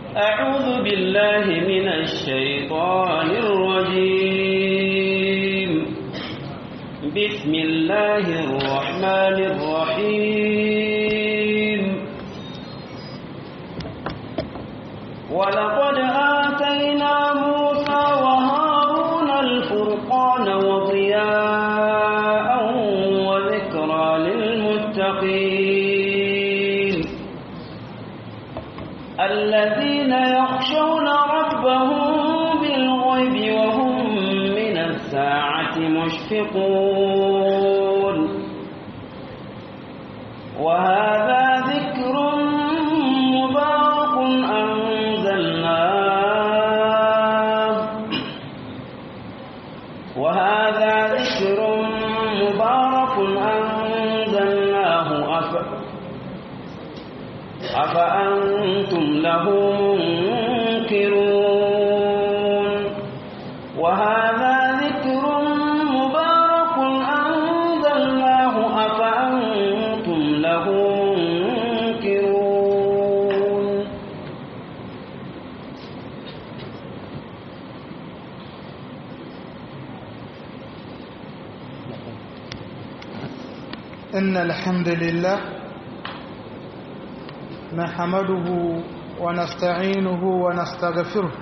أعوذ بالله من الشيطان الرجيم بسم الله الرحمن الرحيم ولقد آتينا موسى وهارون الفرقان وضياء وذكرى للمتقين الذين يخشون ربهم بالغيب وهم من الساعة مشفقون وهذا ذكر مبارك أنزلناه وهذا ذكر مبارك أنزلناه أف... أفأنتم له منكرون وهذا ذكر مبارك أنزلناه أفأنتم له منكرون إن الحمد لله نحمده ونستعينه ونستغفره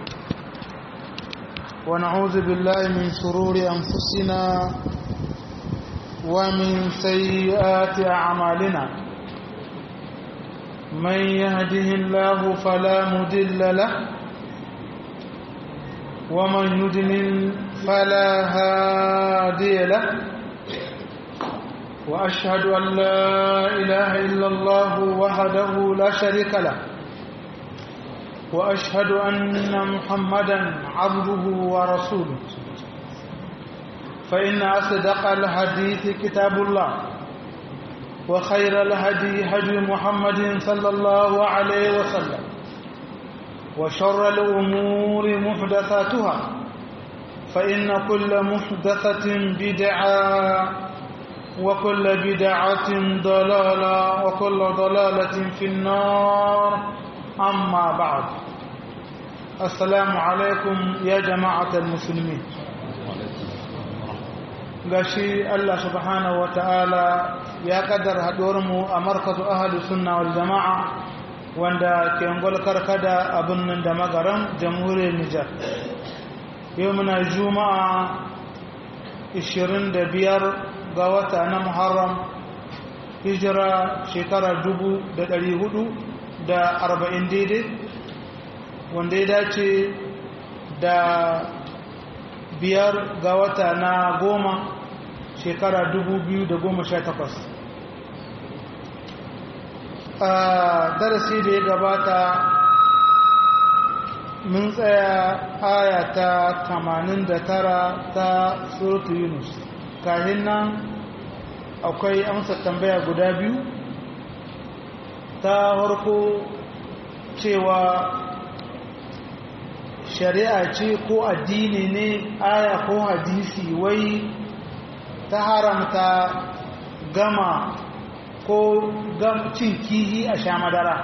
ونعوذ بالله من شرور أنفسنا ومن سيئات أعمالنا من يهده الله فلا مدل له ومن يدلل فلا هادي له وأشهد أن لا إله إلا الله وحده لا شريك له وأشهد أن محمدا عبده ورسوله فإن أصدق الحديث كتاب الله وخير الهدي هدي محمد صلى الله عليه وسلم وشر الأمور محدثاتها فإن كل محدثة بدعة وكل بدعة ضلالة وكل ضلالة في النار أما بعد السلام عليكم يا جماعة المسلمين gashi Allah subhanahu wata'ala ya kaddar mu a markazu ahli sunna wal jama'a wanda ke ngol karkada a birnin da magaran jamhuriyar Nijar yau muna juma'a 25 ga wata na Muharram hijira shekara dubu da ɗari hudu da arba'in daidai wanda ya dace da biyar ga wata na goma shekara dubu biyu da goma sha takwas a darasi da ya gabata mun tsaya aya ta tamanin da tara ta surutu yunus kahin nan akwai amsa tambaya guda biyu ta harko cewa shari'a ce ko addini ne aya ko hadisi wai ta haramta gama ko cin kihi a sha madara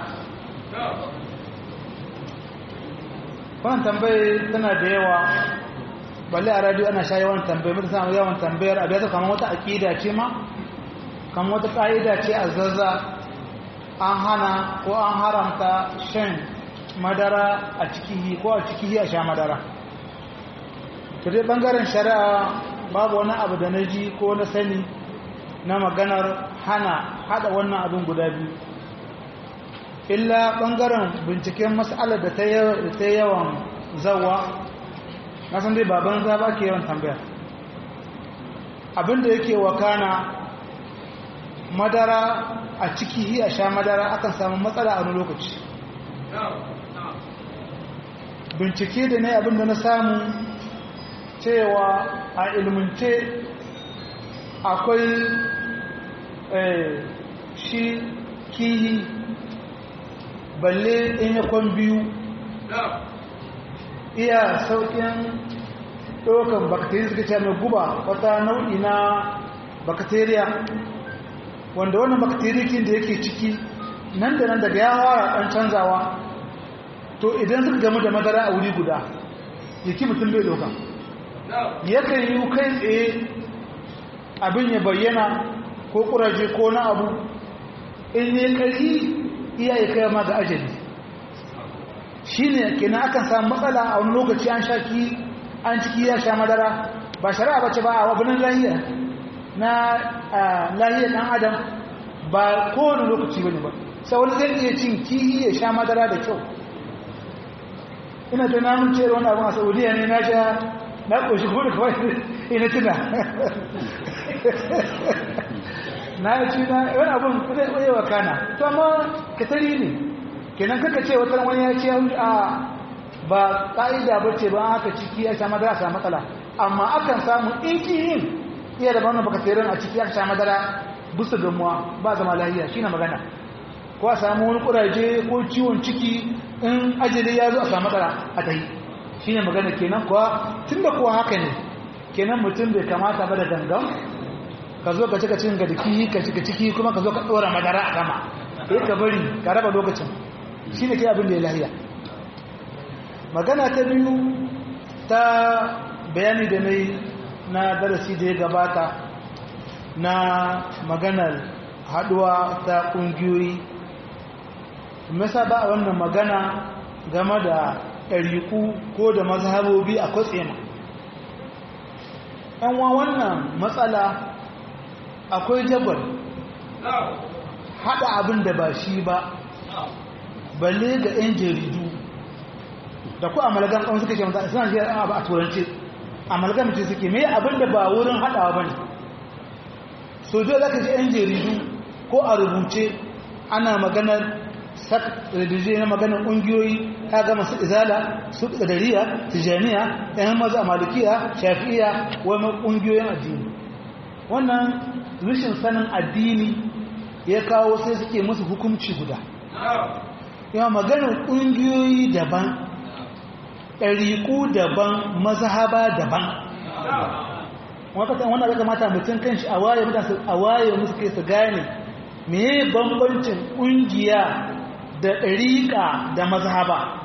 wannan tambaye tana da yawa balle a radio ana sha yawan tambaye mutu samun yawan tambayar abu ya ta kama wata aƙida ce ma kama wata ƙa'ida ce a zazza an hana ko an haramta shan madara a cikihi ko a cikihi a sha madara to dai bangaren shari'a babu wani abu da na ji ko na sani na maganar hana hada wannan abin guda biyu illa bangaren binciken mas'alar da ta yawan zawa na san dai baban za ba ke yawan tambaya abinda yake wakana madara a ciki a sha madara akan samu matsala a wani lokaci bincike da ne abinda na samu cewa a ilmince akwai shi kihi balle in yakon biyu iya sauƙin ɗaukan bakteriya suka ce mai guba wata nau'i na bakteriya wanda wannan bakterikin da yake ciki nan da nan daga ya fara ɗan canzawa to idan suka gamu da madara a wuri guda jiki mutum bai doka yakan yi kai tsaye abin ya bayyana ko kuraje ko na abu in ne ƙarfi iya ya kai ma ga ajali shi ne kenan akan samu matsala a wani lokaci an sha ki an ciki ya sha madara ba shari'a bace ba a wabinan lahiya na lahiyar ɗan adam ba kowane lokaci bane ba sai wani zai iya cin kihi ya sha madara da kyau ina ta namun ce wani abin a saudiya ne na sha na ƙoshi kuma da kawai ina tuna na yi ci na wani abin zai ɓoye wa kana to amma ka tari ne kenan kaka ce wata wani ya ce a ba ƙa'ida ba ce ba aka ciki ya sha madara sa matsala amma akan samu inkiyin iya da wannan baka tsirin a ciki ya sha madara busu gamuwa ba zama lahiya shi na magana ko a samu wani kuraje ko ciwon ciki in ajali ya zo a samu matsala a ta yi shi ne magana kenan kuwa tun da kuwa haka ne kenan mutum bai kamata ba da gangan ka zo ka cika cikin gadiki ka cika ciki kuma ka zo ka ɗora madara a sama sai ka bari ka raba lokacin shi ne kai abin da ya lahiya magana ta biyu ta bayani da na na darasi da ya gabata na maganar haduwa ta ƙungiyoyi masa ba a wannan magana game da ɗariƙu ko da mazhabobi a kwatsema wa wannan matsala akwai jabar haɗa abin da ba shi ba balle ga 'yan jaridu da ku amalgam ɗan suka ce mata suna shi abu a turanci amalgam ce suke mai abin da ba wurin haɗawa ba ne so zo za ka ji 'yan jaridu ko a rubuce ana maganar sak redije na maganar ƙungiyoyi ta gama su izala su ƙadariya tijaniya ɗan maza a malikiya shafi'iya wani ƙungiyoyin addini wannan rashin sanin addini ya kawo sai suke musu hukunci guda yawa maganar ƙungiyoyi daban ɗariƙu daban mazhaba daban wakatan wanda zaka mata mutum kanshi a waye mutane a waye musu kai su gane meye bambancin ƙungiya da ɗariƙa da mazhaba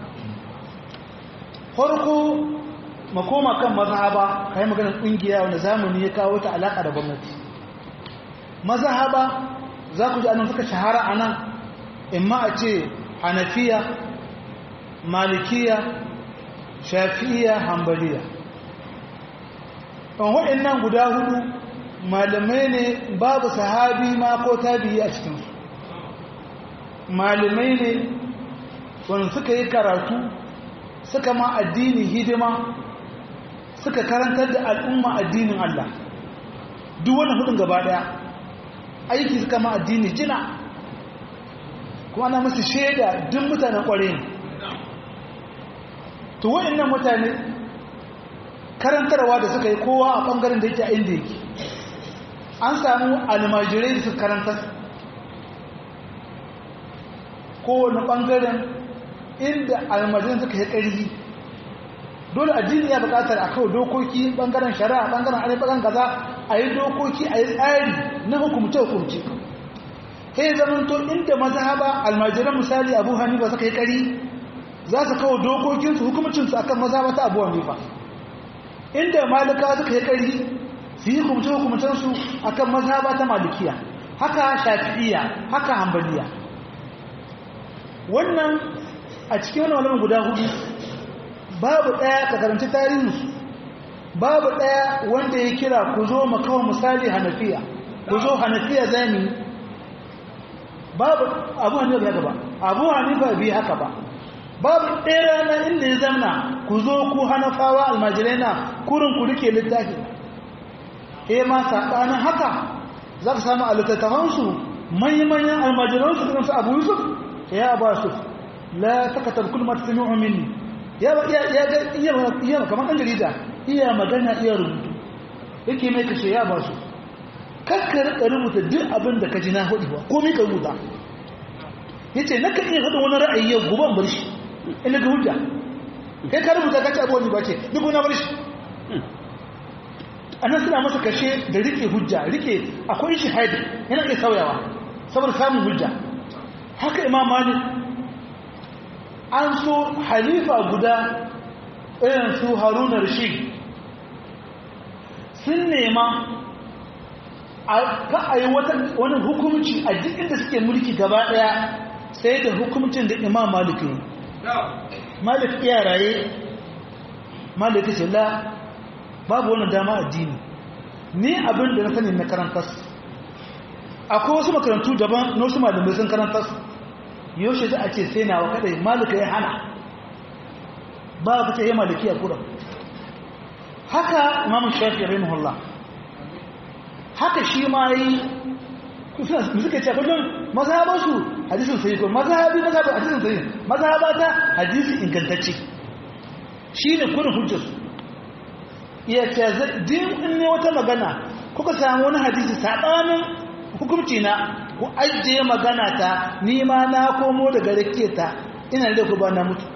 farko makoma kan mazhaba kai maganar ƙungiya wanda zamani ya kawo ta alaƙa da gwamnati mazhaba za ku ji annan suka shahara a nan imma a ce hanafiya malikiya shafi'iya hambaliya ɗan waɗannan guda hudu malamai ne babu sahabi ma ko tabi'i a cikinsu malamai ne wanda suka yi karatu suka ma addini hidima suka karantar da al'umma addinin Allah duk wani hudun gaba ɗaya aiki suka ma addini jina kuma ana musu shaida duk mutanen ƙware ne to waɗannan mutane karantarwa da suka yi kowa a ɓangaren da yake a inda yake an samu almajirai da suka karantar kowane ɓangaren inda almajirai suka yi ƙarfi dole addini ya buƙatar a kawo dokoki ɓangaren shari'a ɓangaren arewa ɓangaren kaza a yi dokoki a yi tsari na hukumce-hukumce sai zamanto inda mazhaba almajiran misali abu hanifa suka yi ƙari za su kawo dokokinsu hukumacinsu a kan maza mata abuwa ne ba inda malika suka yi ƙari su yi hukumce-hukumcensu a kan maza ta malikiya haka shafi'iya haka hambaliya wannan a cikin wani wani guda hudu babu ɗaya ka karanci tarihinsu babu ɗaya wanda ya kira ku zo makawa misali hanafiya ku zo hanafiya zami babu abu hanifa bai haka ba abu hanifa bai haka ba babu ɗaya rana inda ya zamna ku zo ku hanafawa almajirai na kurin ku rike littafi e ma saɓanin haka za ka samu a littattafansu manyan almajiransu irin su abu yusuf ya ba su la takatar kulma ta sami minni ya ga iya kamar ɗan jarida iya magana iya rubutu yake mai kashe ya ba su kakkar ka rubuta duk abin da ka ji na hudu ba komai ka rubuta ya ce na kan iya haɗa wani ra'ayi yau guban bar shi ina ga hujja kai ka rubuta ka ci abuwa ne ba ce duk wani bar shi a nan suna masa kashe da rike hujja rike akwai shi haidi yana iya sauyawa saboda samun hujja haka imam malik an so halifa guda irin su haruna rashid sun nema ka a yi wani hukumci a duk inda suke mulki gaba daya sai da hukumcin da imam malik yi malik iya raye malik ce la babu wani dama addini ni abin da na sani na karantas akwai wasu makarantu daban na wasu malamai sun karantas yaushe za a ce sai nawa kadai malika ya hana ba ka ce ya maliki a kuran haka imamun shafi rahimahullah haka shi ma yi suka ce kullum mazhabansu hadisin sai ko mazhabi mazhabi hadisin sai mazhabata hadisi ingantacce shine kurin hujjarsu iya ce din in ne wata magana kuka samu wani hadisi sabanin hukunci na ku ajiye magana ta ni ma na komo daga rake ta ina da ku ba na mutu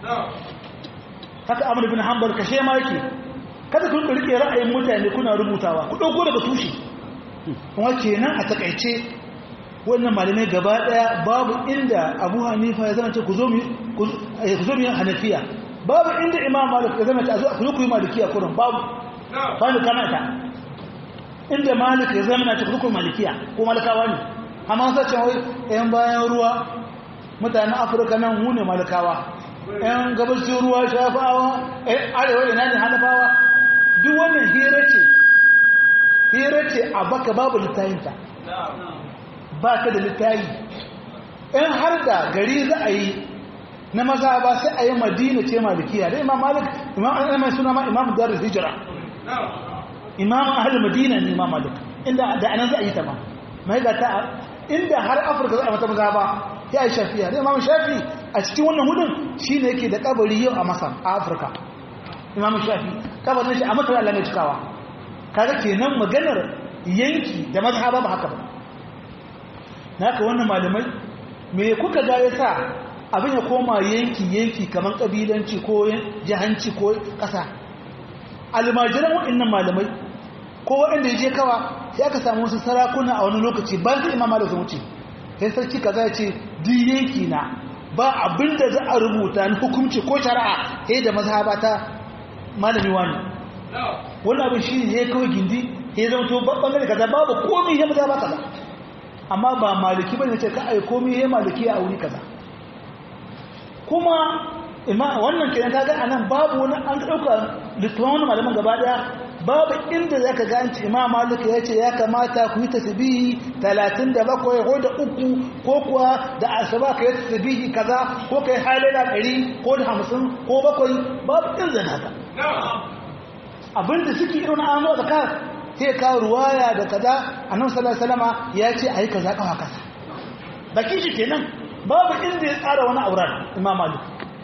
haka amr bin hanbal kashe ma yake kada ku rike ra'ayin mutane kuna rubutawa ku dauko daga tushe kuma kenan a takaice wannan malamai gaba daya babu inda abu hanifa ya zama ce ku zo mu ku zo mu hanafiya babu inda imam malik ya zama ce a zo ku yi malikiya kurin babu ba ni kana ta inda malik ya zama na cikin malikiya ko malikawa ne amma sai ce wai yan bayan ruwa mutanen afirka nan mu ne malikawa yan gabashin ruwa shafawa yan arewa ina ne hanafawa duk wannan hira ce hira ce a baka babu littayinta ba ka da littayi in har da gari za a yi na maza ba sai a yi madina ce malikiya da imam malik imam an mai suna ma imam darul hijira imam ahal madina ne imam malik inda da anan za a yi ta ma mai ga ta inda har afirka za a mata maza ba ya yi shafiya da imam shafi a cikin wannan hudun shi ne yake da kabari yau a masar a afirka imam shafi kabarin shi a masar allah mai cikawa kaga kenan maganar yanki da mazhaba ba haka ba naka wannan malamai me kuka ga ya sa abin ya koma yanki yanki kamar kabilanci ko jihanci ko ƙasa almajiran waɗannan malamai ko waɗanda ya je kawa sai aka samu wasu sarakuna a wani lokaci bayan sai imama da su wuce sai sarki kaza ya ce duk yanki na ba abin da za a rubuta na hukunci ko shari'a sai da mazhaba ta malami wani wani abin shi ne ya kawai gindi ya zama to bangare kaza babu komai ya mazhaba kaza amma ba maliki bane ce ka ai komai ya maliki a wuri kaza kuma wannan kenan kaga anan babu wani an dauka littafin malaman gaba daya babu inda zaka ga an ce imam malik ya ce ya kamata ku yi tasbihi 37 ko da uku ko kuwa da asaba ka yi tasbihi kaza ko kai halala 100 ko da 50 ko bakwai babu inda haka abinda suke irin an zo da sai ka ruwaya da kaza annabi sallallahu alaihi wasallama ya ce ayi kaza kawa kaza baki shi kenan babu inda ya tsara wani auren imam malik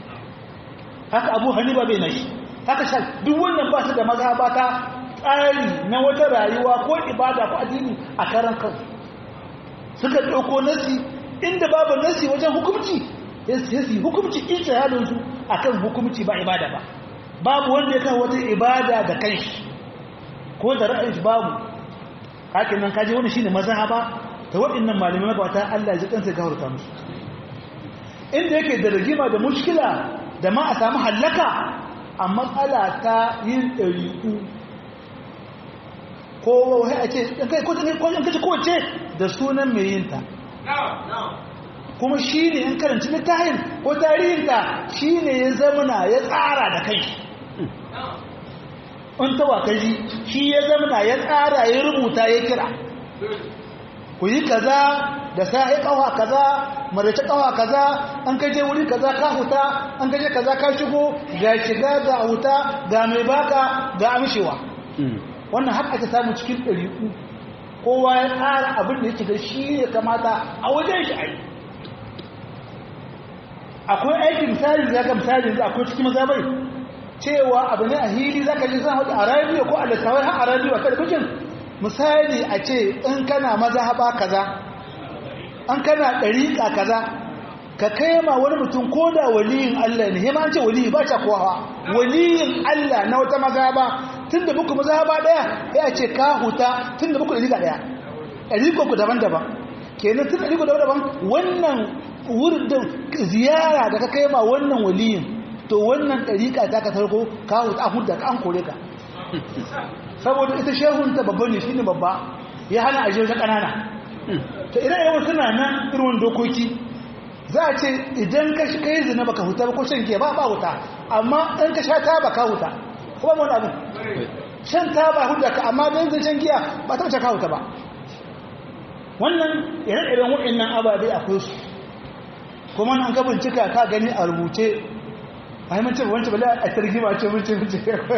haka abu hanifa bai nashi haka sha duk wannan ba su da mazhaba ta tsari na wata rayuwa ko ibada ko addini a karan kansu suka dauko nasi inda babu nasi wajen hukunci sai hukunci ijtihadin su akan hukunci ba ibada ba babu wanda ya kan wata ibada da kanshi ko da ra'ayin babu hakin nan kaje wani shine mazhaba ta waɗannan malamai magabata Allah ya ji kansa ga hurta musu inda yake da rigima da mushkila da ma a samu hallaka a matsala ta yin ɗariƙu ko wai a ce in kace kowace da sunan mai yinta kuma shi ne in karanci littafin ko tarihinta shi ne ya zamana ya tsara da kai in ta wakaji shi ya zamana ya tsara ya rubuta ya kira ku yi kaza da sa'i kawa kaza marace kawa kaza an kaje wuri kaza ka huta an kaje kaza ka shigo ga shiga ga huta ga mai baka ga amshewa wannan har aka samu cikin ɗariƙu kowa ya tsara abin da yake ga shi ya kamata a wajen shi a yi akwai aikin misali da ga misali da akwai cikin mazabai cewa abu ne a hili za ka ji zan hudu a radiyo ko a littawai har a radiyo a talabijin misali a ce in kana mazhaba kaza an kana ɗariƙa kaza ka kai ma wani mutum ko da waliyin Allah ne hima an ce waliyi ba ta kowa waliyin Allah na wata mazhaba tun da muku mazhaba ɗaya ya ce ka huta tun da muku ɗariƙa ɗaya ɗariƙa ku daban-daban kenan tun ɗariƙa daban-daban wannan wurin ziyara da ka kai ma wannan waliyin to wannan ɗariƙa ta ka tarko ka huta an huta ka an kore ka saboda ita shehunta babba ne shi ne babba ya hana ajiyar ta ƙanana ta ina yawan suna nan irin dokoki za a ce idan ka kai zina baka huta ba ko shan ke ba ba huta amma in ka sha ta baka huta ko ba wani abu shan ta ba huta ka amma don zai shan giya ba ta wuce ka huta ba wannan ire-iren waɗannan ababe akwai su kuma an ka bincika ka gani a rubuce a yi mace wancan bala a targi ma ce mace mace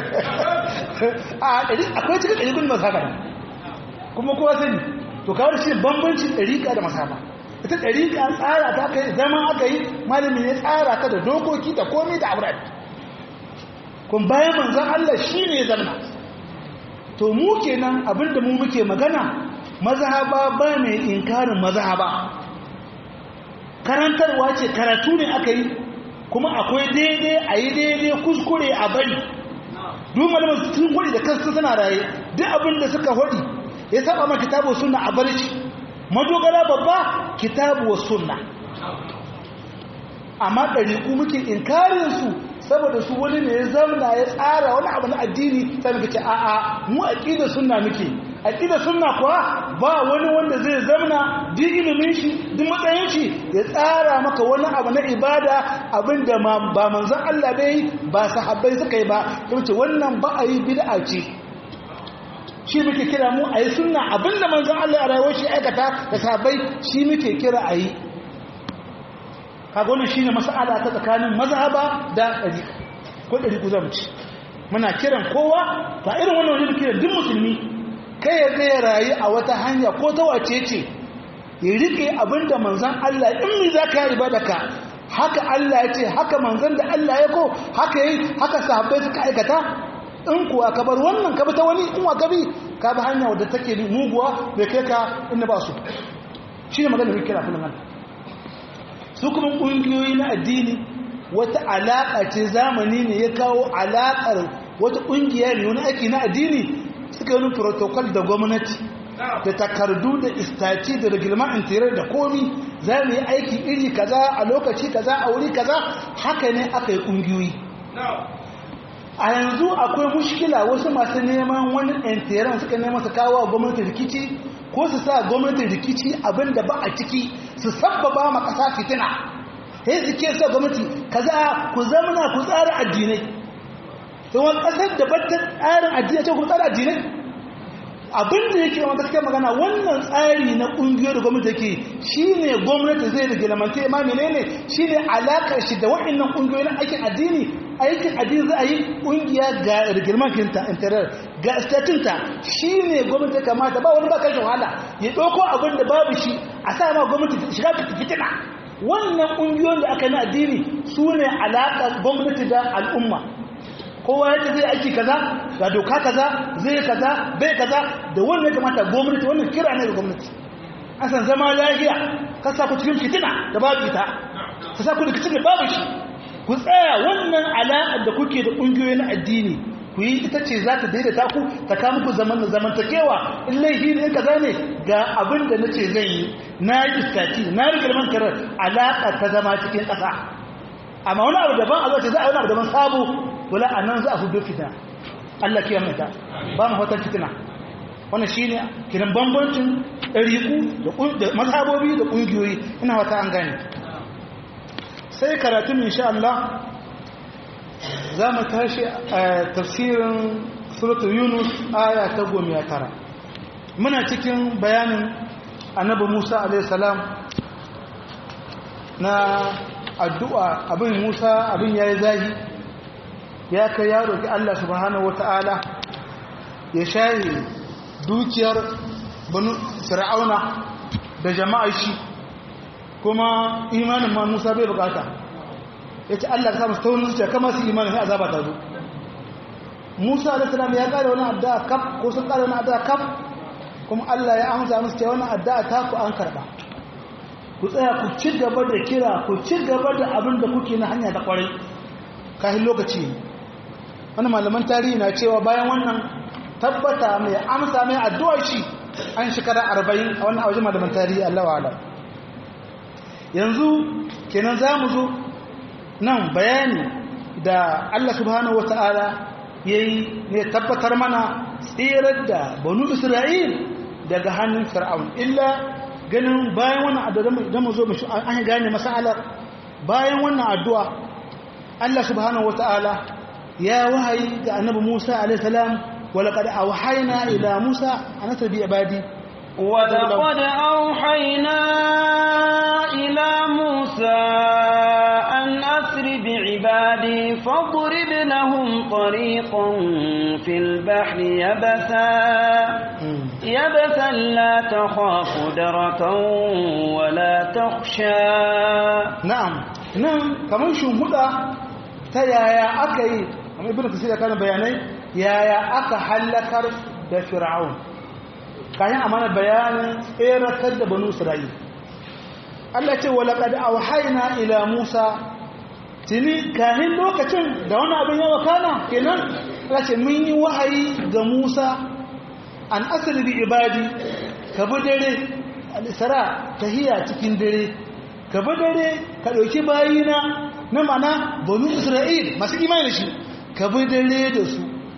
a ɗari akwai cikin ɗari gudun masu haka kuma kowa sani to kawar shi bambancin ɗariƙa da masaba ita ɗariƙa tsara ta kai zama aka yi malami ya tsara ta da dokoki da komai da abubuwa kun bayan manzan Allah shi ne zamna to mu kenan abinda mu muke magana mazhaba ba mai inkarin mazhaba karantarwa ce karatu ne aka yi kuma akwai daidai a yi daidai kuskure a bari duk malaman sun hudi da kansu suna raye duk abin da suka hudi ya saba ma kitabu sunna a bar shi madogara babba kitabu wa sunna amma ɗariƙu muke inkarin su saboda su wani ne ya zamna ya tsara wani abu na addini sai muka ce a'a mu aqida sunna muke aqida sunna kuwa ba wani wanda zai zamna duk ilimin shi duk matsayin shi ya tsara maka wani abu na ibada abinda ba manzon Allah bai ba sahabbai suka yi ba yace wannan ba a yi bid'a ce shi muke kira mu a yi sunna abinda manzon Allah a rayuwar shi aikata da sahabbai shi muke kira a yi kaga wannan shine mas'ala ta tsakanin mazhaba da dariqa ko dariqu zamu ci muna kiran kowa ta irin wannan wajen kiran duk musulmi kai ya ga rayu a wata hanya ko ta wace ce ya rike abinda manzon Allah in mi zaka yi ibadaka haka Allah ya ce haka manzon da Allah ya ko haka yi haka sahabbai suka aikata in kuwa ka bar wannan ka bi ta wani in wa ka bi ka bi hanya wadda take muguwa bai kai ka inda ba su shine magana da kira kullum Allah su kuma ƙungiyoyi na addini wata alaƙa ce zamani ne ya kawo alaƙar wata ƙungiya ne wani aiki na addini suka yi protocol da gwamnati da takardu da istaci da reglement interior da komi za mu yi aiki iri kaza a lokaci kaza a wuri kaza haka ne aka yi ƙungiyoyi a yanzu akwai mushkila wasu masu neman wani interior suka neman su kawo gwamnati rikici ko su sa gwamnatin rikici abinda ba a ciki su sabbaba ma ƙasa fitina sai su ke sa gwamnati kaza ku zamana ku tsara addinai don ƙasar da batta tsarin addinai ce ku tsara addinai abinda yake wani gaskiya magana wannan tsari na ƙungiyar da gwamnati yake shi ne gwamnati zai da gilamanta ma menene shi ne alaƙar shi da waɗannan ƙungiyoyi na aikin addini aikin addini za a yi ƙungiya ga rigirmankinta intarar ga statinta shi ne gwamnati kamata ba wani ba kashe wahala ya ɗauko abin da babu shi a sa ma gwamnati shiga fitina wannan ƙungiyoyin da aka yi na addini su ne alaƙar gwamnati da al'umma kowa yadda zai aiki kaza ga doka kaza zai kaza bai kaza da wannan ya kamata gwamnati wannan kira ne da gwamnati an san zama lafiya ka sa ku cikin fitina da babu ita ka sa ku da cikin babu shi ku tsaya wannan alaƙar da kuke da ƙungiyoyi na addini ku yi ita ce za ta daidaita ku ta kama ku zaman da zamantakewa in laifi ne kaza ne ga abin da na ce zan yi na yi iskati na yi girman karar alaƙa ta zama cikin ƙasa amma wani abu daban a zace za a wani abu daban sabo wala a nan za a hudu fitina Allah kiyar mai ta ba mu hotar fitina wannan shi ne kiran bambancin ɗariƙu da mazhabobi da ƙungiyoyi ina wata an gane sai karatun insha Allah za mu tashi a tafsirin suratul yunus aya ta goma tara muna cikin bayanin annabi musa alaihissalam na addu'a abin musa abin ya yi zahi ya kai ya roƙi allah subhanahu wata'ala ya shayi dukiyar fir'auna da jama'a shi kuma imanin ma musa bai bukata ya ce Allah ka samu taunin zuciya kama su imanin sai azaba ta zo Musa alaihi salam ya kare wani addu'a kaf ko sun kare wani addu'a kaf kuma Allah ya amsa musu cewa wannan addu'a ta ku an karba ku tsaya ku ci gaba da kira ku ci gaba da abin da kuke na hanya ta kwarai kafin lokaci wani malaman tarihi na cewa bayan wannan tabbata mai amsa mai addu'ar shi an shekara arba'in a wannan wajen malaman tarihi Allah wa'ala yanzu kenan za mu zo nan bayani da Allah subhanahu wata'ala ya yi ne tabbatar mana tsirar da banu isra'il daga hannun fir'aun illa ganin bayan wannan addu'a da mu zo mu an gane masalar bayan wannan addu'a Allah subhanahu wata'ala ya wahayi ga annabi Musa alaihi salam ولقد أوحينا إلى موسى أن أسر بعبادي ولقد أوحينا إلى موسى أن أسر بعبادي فاضرب لهم طريقا في البحر يبسا يبسا لا تخاف دركا ولا تخشى نعم نعم كمان شو مدى تيايا أكي أما ابن كثير كان بياني yaya aka hallakar da fir'aun kayan amana bayanin tseratar da banu isra'il Allah ce walaqad awhayna ila Musa tini kahin lokacin da wani abin yawa kana kenan Allah ce mun yi wahayi ga Musa an asri bi ibadi ka bi dare al-isra tahiya cikin dare ka bi dare ka dauki bayina na mana banu isra'il masu imani shi ka bi dare da su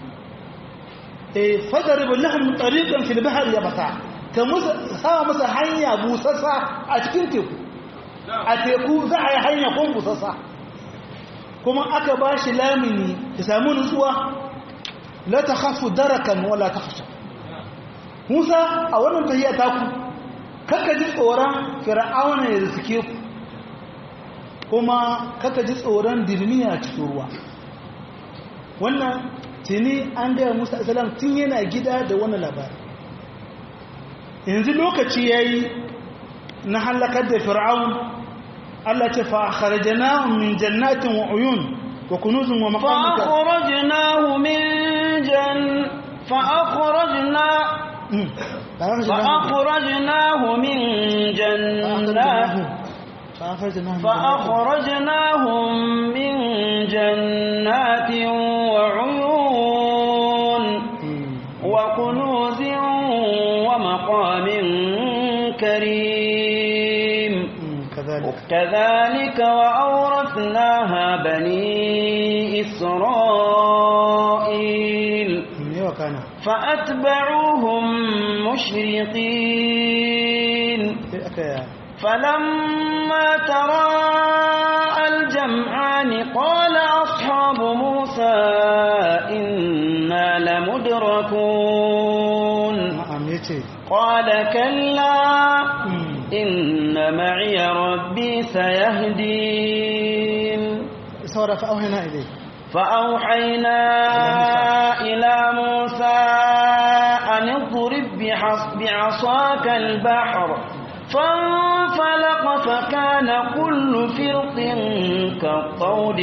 fadarib lahum tariqan fil bahr yabasa ka musa sa musa hanya busassa a cikin teku a teku za a yi hanya kun busassa kuma aka ba shi lamini ya samu nutsuwa la takhafu darakan wala takhsha Musa a wannan tahiyya ta ku kaka ji tsoron fir'auna ya riske ku kuma kaka ji tsoron dirmiya cikin ruwa wannan tuni an gaya musa isalam tun yana gida da wani labari yanzu lokaci ya yi na halakar da fir'aun Allah ce fa kharajnahu min jannatin wa uyun wa kunuzin wa maqamin فأخرجناه من جن فأخرجنا فأخرجناه من جنات فأخرجناهم من جنات وعيون وكنوز ومقام كريم كذلك كذلك وأورثناها بني إسرائيل وكان فأتبعوهم مشرقين فلما تراءى الجمعان قال أصحاب موسى إنا لمدركون na'am yace قال كلا إن معي ربي سيهدين saboda fa auhina ilai فأوحينا إلى موسى أن اضرب بحص- بعصاك البحر فانفلق فكان كل فرق كالطود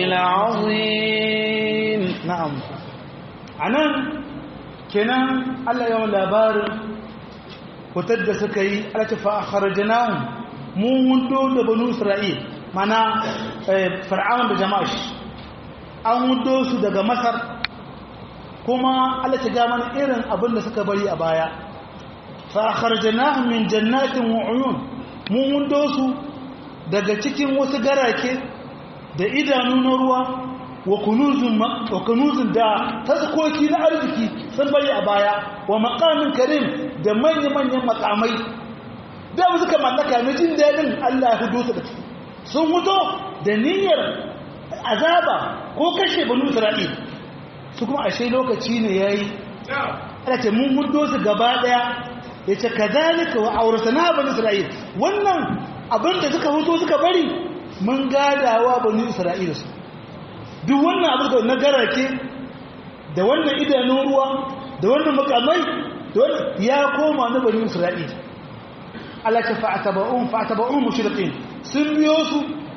العظيم na'am anan kenan Allah yawan labarin fitar da suka yi alata fa akharajnahum mun hundo da banu isra'il mana eh, fir'aun da jama'a shi an hundo su daga masar kuma Allah ta ga mana irin abin da suka bari a baya fa akharajnahum min jannatin wa uyun mun hundo su daga cikin wasu garake da idanu na ruwa wa kunuzun ma- wa kunuzun da taskoki na arziki sun bari a baya wa maqamin karim da manya-manyan makamai da mu suka mallaka na jin daɗin Allah ya hudo su da su sun hudo da niyyar azaba ko kashe banu Isra'il su kuma ashe lokaci ne yayi ana ce mun hudo su gaba daya yace kadhalika wa awrasana banu Isra'il wannan abin da suka hudo suka bari mun gadawa banu Isra'il su duk wannan abin da na garake da wannan idanun ruwa da wannan makamai da wannan ya koma na bani isra'il Allah ta fa'ataba'un fa'ataba'un mushriqin sun biyo su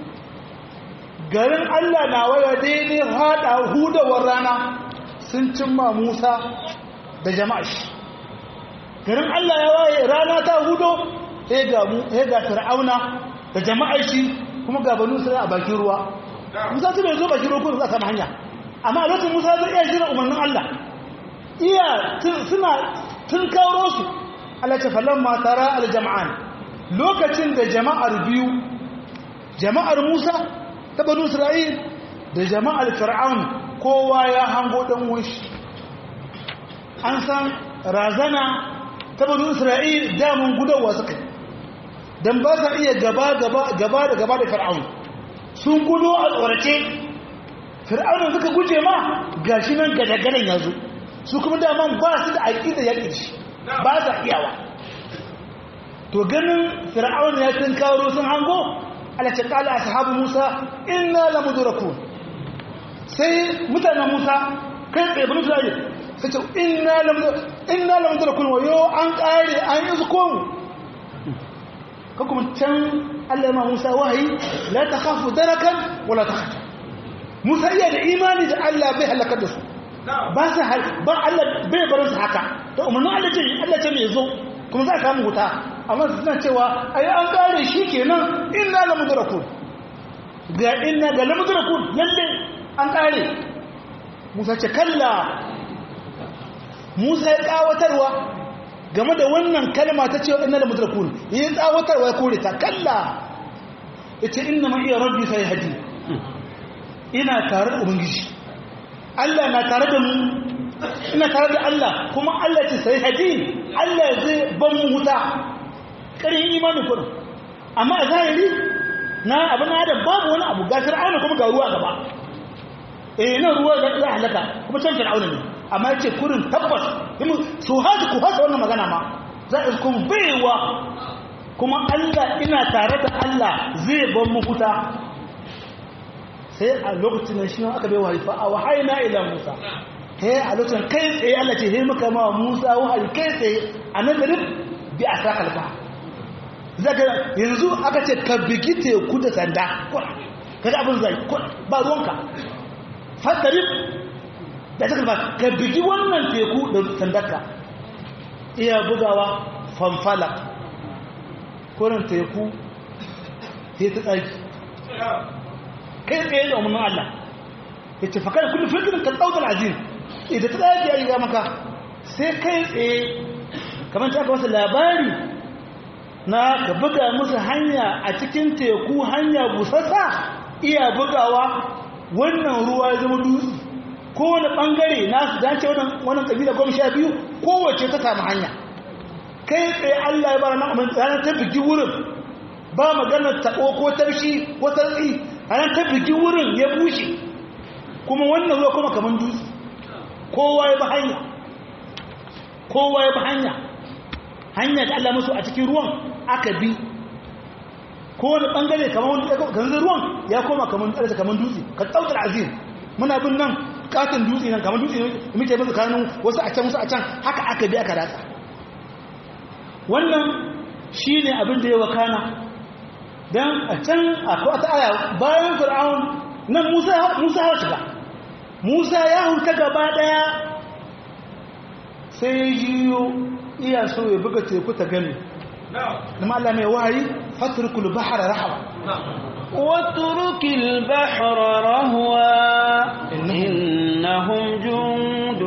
garin Allah na waya daidai hada hudawar rana sun cimma Musa da jama'a shi garin Allah ya waye rana ta hudo sai ga mu sai ga fir'auna da jama'a shi kuma ga banu isra'il a bakin ruwa Musa su bai zo bakin ruwa ko za ta hanya amma a lokacin Musa zai iya jira umarnin Allah iya suna tun kawo su Allah ce falon matara aljama'an lokacin da jama'ar biyu jama'ar musa ta banu isra'il da jama'ar fir'aun kowa ya hango dan wunshi an san razana ta banu isra'il damun gudawa suka yi don ba sa iya gaba gaba gaba da gaba da fir'aun sun gudo a tsorace fir'aunin suka guje ma gashi nan gadagadan ya zo su kuma daman ba su da aƙida yaƙi shi ba sa iyawa to ganin fir'aun ya tun kawo sun hango alace kala ashabu musa inna lamudrakun sai mutanen musa kai tsaye bani tulaye sai ce inna lamudrakun wayo an kare an yi zukon ka kuma can allah ma musa wahayi la ta kafu darakan wala ta khafa musa iya da imani da allah bai halakar da su ba sa ba allah bai barin su haka da umarnin allah ce allah ce mai zo kuma za a samu wuta amma su suna cewa ai an kare shi kenan inna la mudrakun ga inna ga la mudrakun lalle an kare Musa ce kalla Musa ya tsawatarwa game da wannan kalma ta cewa inna la mudrakun ya tsawatarwa ya kore ta kalla yace inna ma iya rabbi sai hadi ina tare da ubangiji Allah na tare da mu ina tare da Allah kuma Allah ce sai hadi Allah zai ban mu huta ƙarin imanin kudu amma a zahiri na abin adam babu wani abu ga fir'auna kuma ga ruwa gaba eh nan ruwa ga za halaka kuma can fir'auna ne amma yace kurin tabbas su haji ku hasa wannan magana ma za a kuma baiwa kuma Allah ina tare da Allah zai ban mu huta sai a lokacin da shi aka bai wahayi fa a wahaina ila Musa he a lokacin kai tsaye Allah ce he muka ma Musa wahayi kai tsaye a nazarin bi a sa kalba zaka yanzu aka ce ka bigi teku da sanda kaga abin zai ba ruwanka fatarif da ta kalba ka bigi wannan teku da sandarka iya bugawa fanfala kurin teku sai ta tsaki kai tsaye da umarnin Allah ya ce fakar kullum filin ka ɗaukar azim idan ta tsaki a yi ga maka sai kai tsaye kamar ta aka wasu labari na ka buga musu hanya a cikin teku hanya busassa iya bugawa wannan ruwa ya zama dutse kowane ɓangare nasu dace wannan ƙabila goma sha biyu kowace ta samu hanya kai tsaye Allah ya bara na amin ranar ta bigi wurin ba maganar taɓo ko tarshi ko tarsi ranar ta bigi wurin ya bushe kuma wannan ruwa kuma kamar dutse kowa ya ba hanya kowa ya ba hanya hanya da Allah musu a cikin ruwan aka bi kowane ɓangare kamar wani ganzan ruwan ya koma kamar ɗarsa kamar dutse ka ɗaukar azim muna bin nan katon dutse nan kamar dutse muke bin tsakanin wasu a can wasu a can haka aka bi aka ratsa wannan shi ne abin da ya wakana don a can akwai wata aya bayan fir'aun nan musa ya shiga musa ya huta gaba ɗaya sai ya jiyo iya so ya buga teku ta gani da Allah mai wahayi fatrukul bahra rahwa واترك البحر رهوا إنهم جند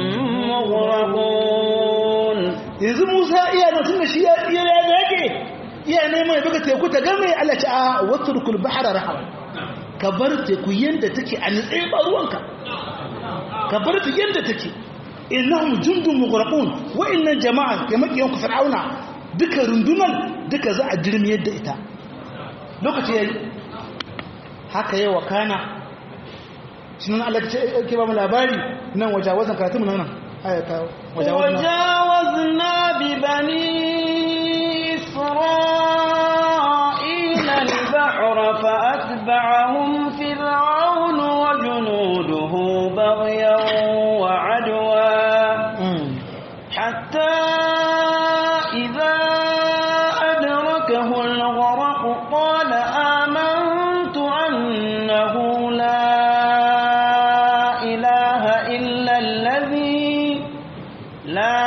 مغرقون yanzu Musa iya nan tunda shi ya iya ya dage iya neman ya buga teku ta game Allah ta a watrukul bahra rahwa ka bar teku yanda take a nitsaye ba ruwanka ka bar ta yanda take innahum jundun mughraqun wa inna jama'a ya makiyan ku fir'auna duka rundunan duka za a jirmi yadda ita lokaci yayi haka yayi wakana sunan Allah ke ba mu labari nan wajawazan karatu mu nan ayata وجاوزنا ببني إسرائيل البحر فأتبعهم فرعون وجنوده بغيا وعدوا حتى إذا أدركه الغرق قال آمنت أنه لا إله إلا الذي لا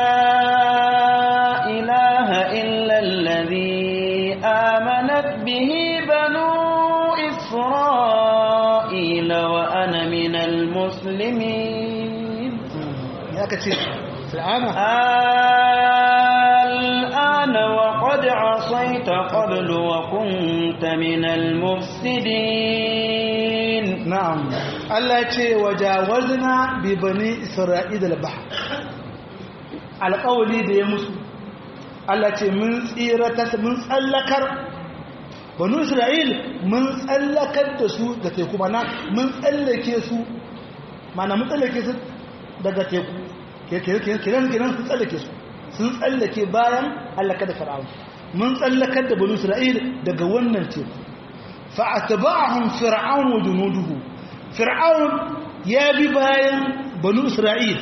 إله إلا الذي آمنت به بنو إسرائيل وأنا من المسلمين ya kace fir'auna الآن وقد عصيت قبل قبل وكنت من المفسدين na'am Allah ce wajawazna bi bani isra'ila al-bahr alƙawli da ya musu Allah ce mun tsirata mun tsallakar banu isra'il mun tsallakar da su da teku mana mun tsallake su mana mun tsallake su daga teku kiran kiran sun tsallake su sun tsallake bayan halaka da fir'aun mun tsallakar da banu isra'il daga wannan teku fa'atba'ahum fir'aun wa junuduhu fir'aun ya bi bayan banu isra'il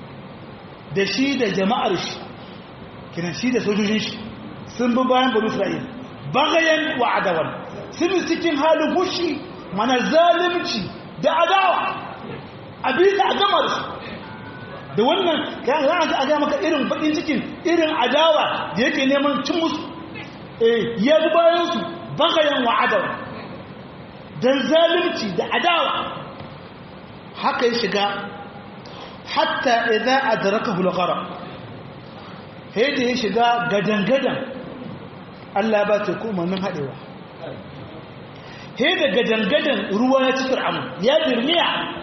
da shi da jama'ar shi kiran shi da sojojin shi sun bi bayan banu isra'il bagayen wa adawan sun cikin halin hushi mana zalimci da adawa a bisa a gamar su da wannan kan za a ga maka irin bakin cikin irin adawa da yake neman cin musu ya bi bayan su bagayen wa adawan don zalimci da adawa haka ya shiga hatta idan adraka hulghara sai da ya shiga gadan-gadan Allah ba ta kuma nan haɗewa sai da gadan-gadan ruwa ya ci fir'amun ya birniya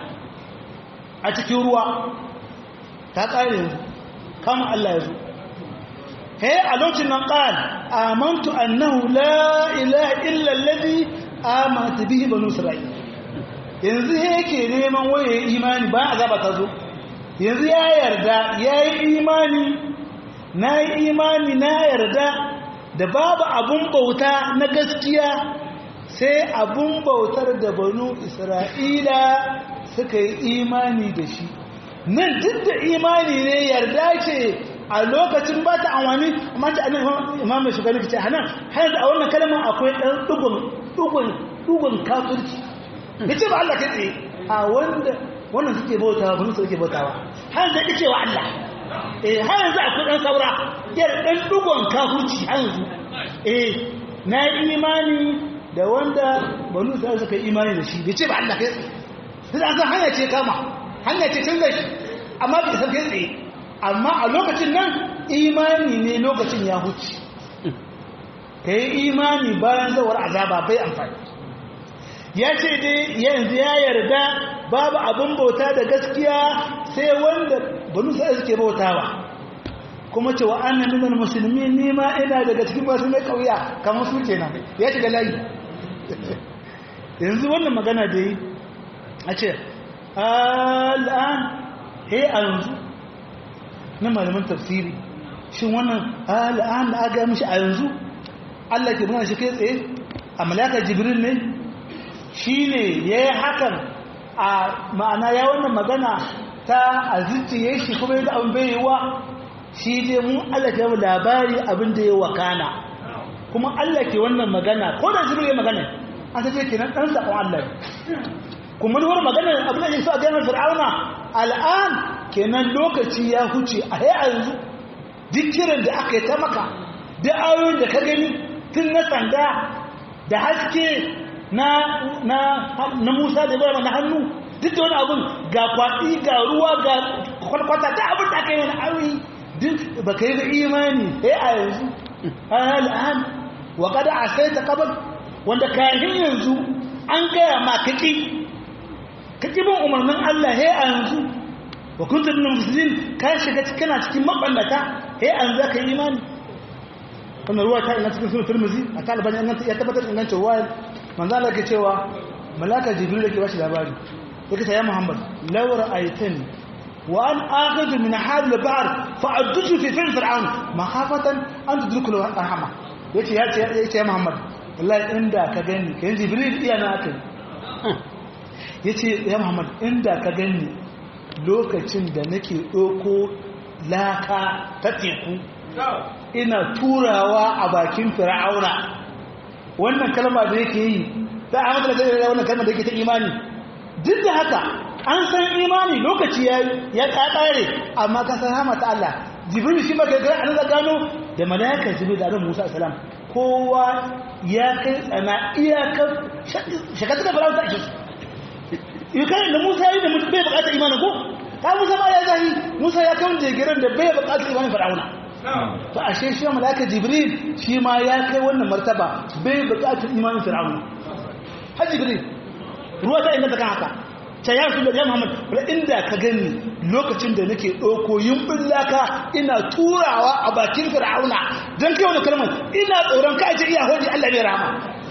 a cikin ruwa ta ƙare yanzu kama Allah ya zo sai a lokacin nan ƙal amantu annahu la ilaha illa alladhi amata bihi banu isra'il yanzu yake neman waye imani bayan azaba ta zo yanzu ya yarda yayi imani na yi imani na yarda da babu abun bauta na gaskiya sai abun bautar da banu isra'ila suka yi imani da shi nan duk da imani ne yarda ce a lokacin ba ta amfani amma ta annabi imam mai shugaba ce hanan har da a wannan kalmar akwai dan dugun dugun dugun kafirci yace ba Allah kai tsaye a wanda wannan suke bautawa ba su suke bautawa har da kace wa Allah eh har yanzu akwai dan saura yar dan dugun kafirci har yanzu eh na imani da wanda banu sai suka imani da shi yace ba Allah kai tsaye sai an san hanya ce kama hanya ce canza shi amma bai san kai tsaye amma a lokacin nan imani ne lokacin ya huce ka yi imani bayan zawar azaba bai amfani ya ce dai yanzu ya yarda babu abin bauta da gaskiya sai wanda banu sai suke bautawa kuma cewa an nan minal musulmi ni ma ina daga cikin masu mai kauya kamar su kenan ya shiga layi yanzu wannan magana da yi a ce al'an he a yanzu na malaman tafsiri shin wannan al'an da aga mishi a yanzu Allah ke muna shi kai tsaye a malaka jibril ne shi ne ya yi hakan a ma'ana ya wannan magana ta aziciye shi kuma yadda abin bai yi wa shi dai mun Allah ke yawon labari abin da ya wakana kuma Allah ke wannan magana ko da jibril ya magana an ta ce kenan ɗan saƙon Allah kuma wani magana abin da ya so a ganin fir'auna al'an kenan lokaci ya huce a yanzu duk kiran da aka yi ta maka da ayoyin da ka gani tun na sanda da haske na na na Musa da Ibrahim na hannu duk da wani abun ga kwaɗi ga ruwa ga kwalkwata da abin da aka yi wani ayoyi duk ba ka yi da imani sai a yanzu al'an wa kada a sai ta kabar wanda kayan yanzu an gaya ma kaki kaki bin umarnin Allah sai a yanzu wa kunta min muslimin ka shiga kana cikin maballata sai an zaka yi imani wannan ruwa ta ina cikin sunan Tirmidhi a talibani an ya tabbatar da ingancin ruwa manzo Allah ke cewa malaka jibril yake bashi labari yake ta ya Muhammad law ra'aytani wa an akhudhu min hal al-ba'r fa addutu fi fil fir'aun makhafatan an tudriku al-rahma yace yace yace ya Muhammad wallahi inda ka gani kai jibril iya na akai yace ya Muhammad inda ka gani lokacin da nake ɗauko laka ta teku ina turawa a bakin fir'auna wannan kalma da yake yi ta amata da zai wannan kalma da yake ta imani duk da haka an san imani lokaci ya ya ƙaƙare amma ka san hama ta Allah jibril shi baka ga an gano da malaikar jibril da Musa alaihi kowa ya kai tsana iyakar shakatu da farauta a shi yukan da Musa yi da bai bukatar imanin ko ta Musa ma ya zahi Musa ya kawo jigiran da bai bukatar imanin Fir'auna to ashe shi malaka jibril shi ma ya kai wannan martaba bai buƙatar imanin fir'auna har jibril ruwa ta inganta kan haka ta ya su da ya muhammad wala inda ka gani lokacin da nake ɗauko yimbin laka ina turawa a bakin fir'auna don kai wani kalmar ina tsoron ka ce iya hoji allah ne rama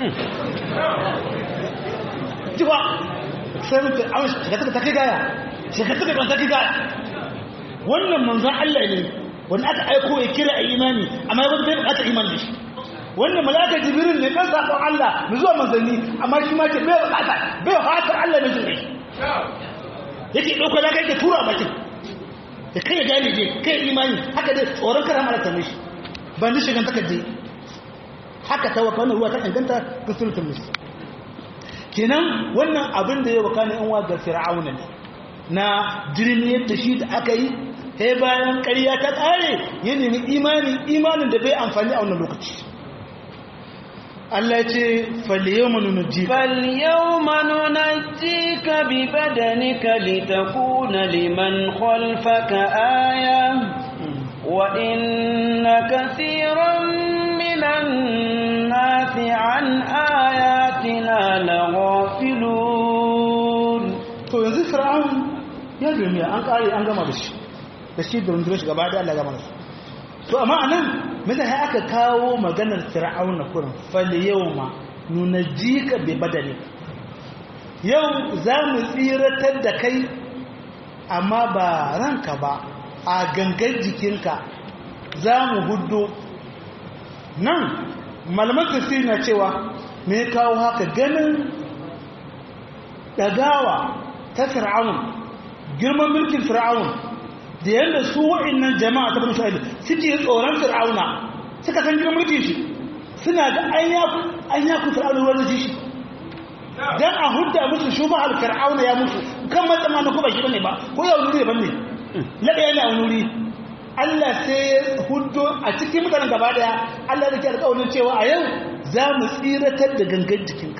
jiwa sai mun fir'auna shekata ta kai gaya shekata ta kai gaya wannan manzan allah ne wanda aka aiko ya kira a imani amma ya bai bukata imani da shi wannan malaka jibril ne kan sakon allah mu zuwa manzanni amma shi ma ce bai bukata bai fatar allah ne jin yake ɗauka na kai ka tura bakin da kai ya gane je kai imani haka dai tsoron kara mara ta mishi ban da shigan takardai haka ta waka wannan ruwa ta inganta ga sultan musu kenan wannan abin da ya waka ne yan ga fir'auna ne na jirni yadda shi da aka yi sai bayan ƙarya ta ƙare ya nemi imani imanin da bai amfani a wannan lokaci Allah ce falyawma nunajjika falyawma nunajjika bi badanika litakuna liman khalfaka aya wa inna kaseeran minan nasi an ayatina laghafilun to yanzu fir'aun ya duniya an kare an gama da shi da shi da rundunar shi gaba da Allah gama da su to amma anan mai sai aka kawo maganar fir'auna kurin fal yawma nunajjika bi badani yau za mu tsiratar da kai amma ba ranka ba a gangan jikinka za mu hudu nan malaman tafsiri na cewa me kawo haka ganin dagawa ta fir'aun girman mulkin fir'aun da yadda su wa'annan jama'a ta bani isra'ila suke tsoron fir'auna suka san girman mulkin shi suna da an yaku fir'auna ruwan da shi dan a hudda musu shuba al fir'auna ya mutu kan matsama na kuma shi bane ba ko ya wuri daban ne laɗa yana wuri Allah sai ya huddo a cikin mutanen gaba daya Allah da ke alƙawarin cewa a yau za mu tsiratar da gangan jikinka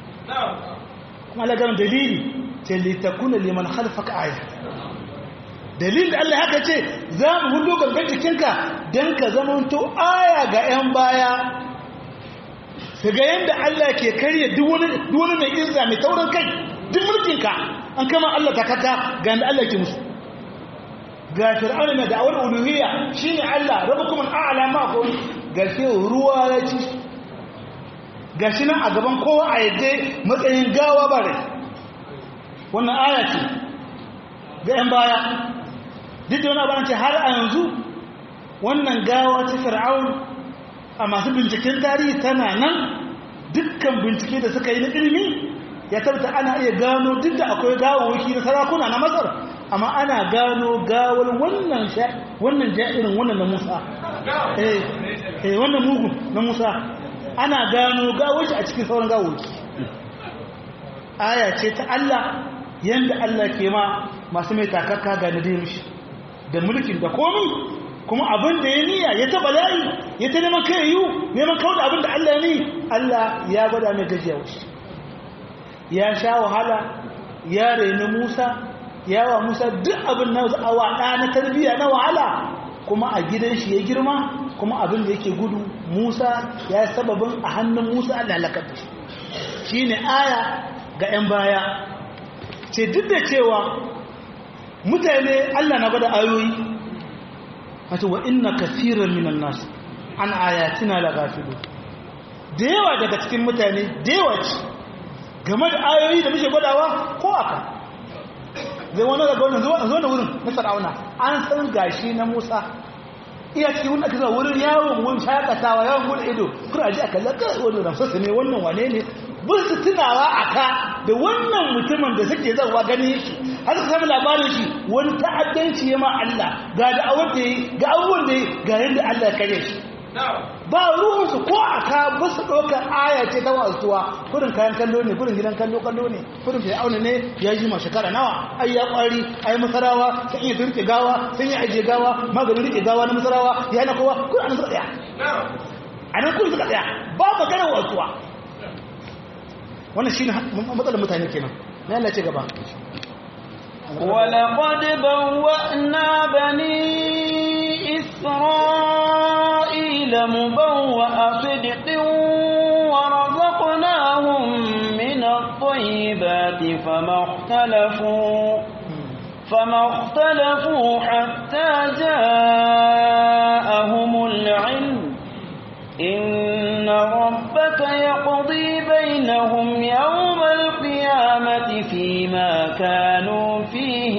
kuma Allah gano dalili ce litakuna liman khalfaka aya dalilin da Allah haka ce za mu hudu gangan jikinka don ka zamanto aya ga 'yan baya su ga yadda Allah ke karya duk wani mai izza mai taurin kai duk mulkinka an kama Allah takaka ga yadda Allah ke musu ga fir'auna mai da'awar uluhiyya shine Allah rabbukum al'ala ma ko ga shi ruwa ya ci ga shi nan a gaban kowa a yadda matsayin gawa bare wannan aya ce ga 'yan baya duk da wani abin ce har a yanzu wannan gawa ta fir'aun a masu binciken tarihi tana nan dukkan bincike da suka yi na ilimi ya tabbata ana iya gano duk da akwai gawawaki na sarakuna na masar amma ana gano gawar wannan wannan ja'irin wannan na musa eh eh wannan mugun na musa ana gano gawar shi a cikin sauran gawawaki aya ce ta Allah yanda Allah ke ma masu mai takakka ga nadin shi da mulkin da komi kuma abin da ya niyya ya taba layi ya ta neman kai yiwu neman kawo da abin da Allah ya ni Allah ya gwada mai gajiya wuce ya sha wahala ya raini Musa ya wa Musa duk abin na awa ɗa na tarbiyya na wahala kuma a gidan shi ya girma kuma abin da yake gudu Musa ya yi sababin a hannun Musa Allah lakar da shi shi ne aya ga 'yan baya ce duk da cewa mutane Allah na gwada ayoyi wato wa inna kaseeran minan nas an ayatina la ghafilu da yawa daga cikin mutane da yawa ce game da ayoyi da muke gwadawa ko aka zai wani daga wannan zo da wurin na sarauna an san gashi na Musa iya cikin wanda aka zuwa wurin yawon wani shakatawa yawon gudu ido kuma aji aka laka wani ramsasa ne wannan wane ne bin su tunawa a ka da wannan mutumin da suke zarwa ganin yake har su sami labarin shi wani ta'addanci ya ma Allah ga da awar da yi ga abubuwan da yi ga yadda Allah ya kare shi ba ruhunsu ko a ka ba su ɗaukar aya ce ta wasuwa kudin kayan kallo ne kudin gidan kallo kallo ne kudin fi auna ne ya ji ma shekara nawa ai ya kwari ai masarawa sun iya rike gawa sun yi ajiye gawa maganin rike gawa na masarawa ya na kowa kudin an suka tsaya a nan kudin suka tsaya ba maganar wasuwa wannan shi ne matsalar mutane kenan na Allah ce gaba ولقد بوأنا بني إسرائيل مبوأ صدق ورزقناهم من الطيبات فما اختلفوا فما اختلفوا حتى جاءهم العلم إن ربك يقضي بينهم يوم القيامة فيما كانوا فيه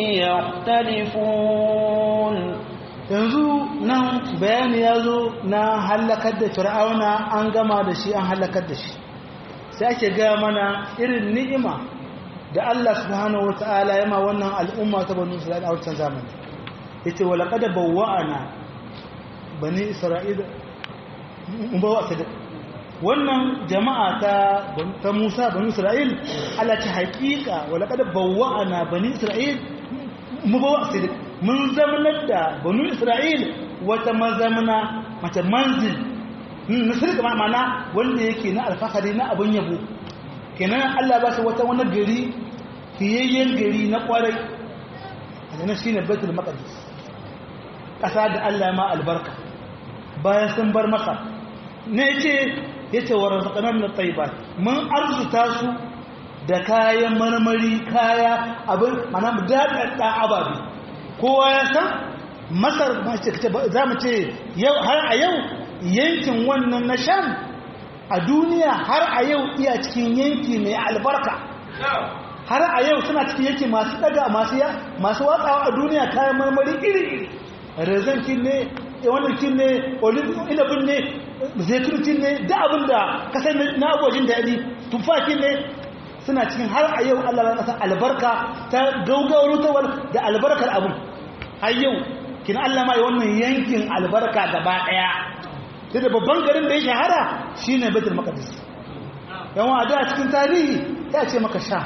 يختلفون yanzu nan bayani ya zo na hallakar da fir'auna an gama da shi an hallakar da shi sai ake gaya mana irin ni'ima da Allah subhanahu wata'ala ya ma wannan al'umma ta banu isra'ila a wancan zamani yace wa laqad bawwa'ana bani isra'ila mun bawa sadiq wannan jama'a ta ta Musa bani Isra'il Allah ta haƙiƙa wa laqad bawwa'ana bani Isra'il mun bawa sadiq mun zamanar da bani Isra'il wata mazamana mata manzil misali kamar mana wanda yake na alfahari na abun yabo kenan Allah ba su wata wani gari fiyayyen gari na kwarai a nan shine Baitul Maqdis ƙasa da Allah ma albarka bayan sun bar maka ne ce ya ce wa razaqana min at-tayyibat mun arzuta su da kayan marmari kaya abin mana daɗaɗɗa ababe kowa ya san masar za mu ce har a yau yankin wannan na sham a duniya har a yau iya cikin yanki mai albarka har a yau suna cikin yanki masu daga masu watsawa a duniya kayan marmari iri-iri rezankin ne wannan kin ne inabin ne zaitunin ne da abin da kasar na abuwajin daɗi tufakin ne suna cikin har a yau allah ƙasa albarka ta gaugawar rutawar da albarkar abin har yau kin allah ma wannan yankin albarka gaba ɗaya sai da babban garin da ya shahara shine betul maqdis yawan a da cikin tarihi ya ce maka sha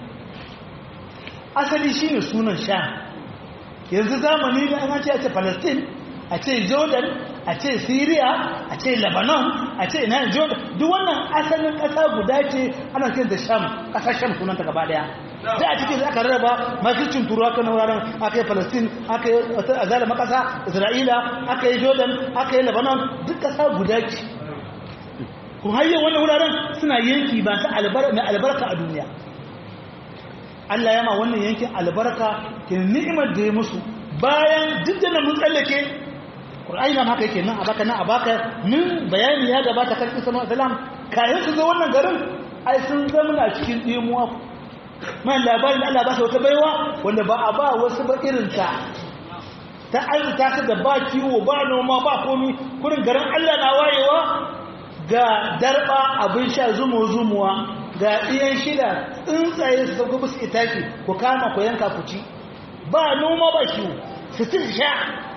asali shine sunan sha yanzu zamani da an ce a ce palestine a ce jordan a ce syria a ce lebanon a ce ina jordan duk wannan asalin ƙasa guda ce ana ce da sham ƙasar sham sunanta gaba daya da a cikin aka rarraba makircin turu aka na wuraren aka yi palestine aka yi azala makasa isra'ila aka yi jordan aka yi lebanon duk ƙasa guda ce kun hayyar wannan wuraren suna yanki ba su albarka a duniya Allah ya ma wannan yankin albarka ke ni'imar da ya musu bayan duk da mun tsallake Qur'ani na haka yake nan a baka nan a baka min bayani ya gabata kan Isa salam kayan su zo wannan garin ai sun zama cikin dimuwa man labarin Allah ba su wata baiwa wanda ba a ba wasu ba irin ta ta arzita su da ba kiwo ba noma ba komi kurin garin Allah na wayewa ga darba abin sha zumo zumuwa ga ɗiyan shida tsuntsaye su sauko musu itaki ku kama ku yanka ku ci ba noma ba shi su ci sha